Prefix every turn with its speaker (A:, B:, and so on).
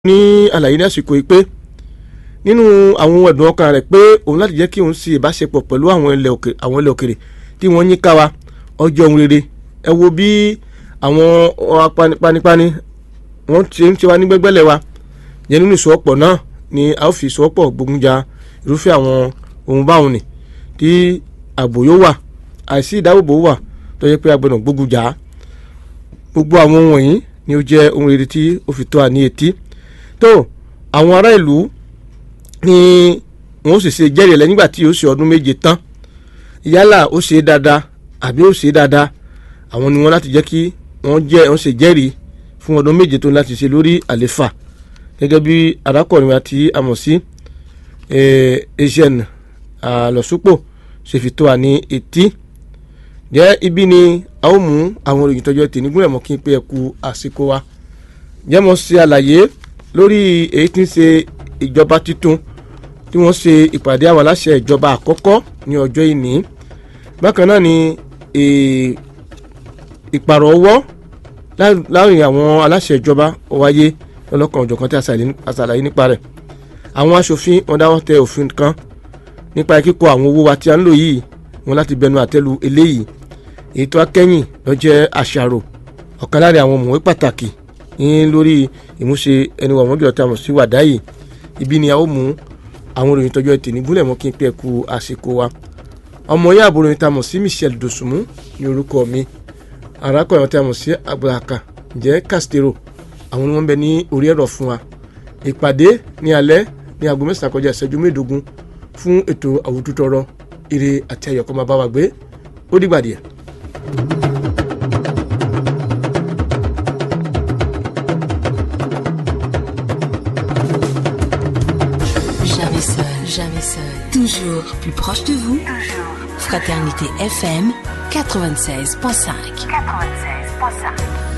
A: ní àlàyé ní àsìkò yìí pé nínú àwọn ohun ẹ̀dùn ọkàn rẹ̀ pé òun láti jẹ́ kí òun ṣe ìbáṣepọ̀ pẹ̀lú àwọn ilẹ̀ òkè àwọn ilẹ̀ òkèrè tí wọ́n yín ká wa ọjọ́ ohun rere ẹ wo bí àwọn panipani wọ́n ti ń ṣe wá ní gbẹ́gbẹ́lẹ̀ wa yẹn nínú ìṣòwòpọ̀ náà ni a ó fi ìṣòwòpọ̀ gbógun ja irúfẹ́ àwọn ohun báwọn ni tí ààbò yóò wà àìsí ìdáàbòbò wà tó yẹ pé a gbọ́dọ̀ gbógun jà á gbogbo àwọn ohun wọ̀nyí ni ó jẹ́ ohun rere tí ó fi tó à ní etí tó àwọn ará ìlú ni wọn ó sì ṣe jẹ́rìí ẹ̀ nígbà tí ó ṣe ọdún méje tán yálà ó ṣe é dáadáa àbí ó ṣe é dáadáa àwọn ni wọn láti jẹ́ kí wọ́n jẹ́ wọ́n ṣe jẹ́rìí fún ọdún méje tó láti ṣe lórí àléfà gẹ́gẹ́ bí arákùnrin àti àmọ̀ sí asian àlọ́sùpò ṣe fi tó à ní etí jẹ́ ibi ni a ó mú àwọn òròyìn tọ́jú ẹtì nígbìmọ̀ mọ́ kí n pé ẹ kú àsìkò wa jẹ́ mo ṣe àlàyé lórí èyí tí ń ṣe ìjọba tuntun tí wọ́n ṣe ìpàdé àwọn aláṣẹ ìjọba àkọ́kọ́ ní ọjọ́ ìní bákan náà ni ìpàrọ̀ ọwọ́ láàrin àwọn aláṣẹ ìjọba ó wáyé lọ́lọ́kan òjọ̀kan tí a ṣàlàyé nípa rẹ̀ àwọn aṣòfin wọn dáwọ́ tẹ òfin kan nípa kíkọ àwọn owó wa tí a ń lò yìí wọn láti bẹnu àtẹ́lu eléyìí èyí tó akẹ́yìn ló jẹ́ àṣàrò ọ̀kan láàrin àwọn mọ̀wé pàtàkì ní lórí ìmúṣe ẹni wọ̀n mọ́bí ọ̀tá mọ̀ sí wàdáyì ibi ni a ó mú àwọn òròyìn tọ́jú ẹtì nígúnlẹ̀ mọ́ kí n pẹ́ ku àsìkò wa ọmọ yẹn àbúrò yìí tá a mọ̀ sí Michelle Dosunmu ní orúkọ mi arákùnrin tí a mọ̀ sí Abdulhaka jẹ́ Castero àwọn ni wọ́n bẹ ní orí ẹ̀rọ fún wa ìpàdé ní alẹ́ ní aago mẹ́sàn-án kọjá ìṣẹ́jú mẹ́ẹ̀ẹ́dógún fún ètò àwùjọtọrọ ire àti ayọ̀kọ́ máa bá wa gbé ó dìgbà díẹ̀.
B: Jamais seul, jamais seul. Toujours plus proche de vous. Fraternité FM 96.5.
C: 96.5.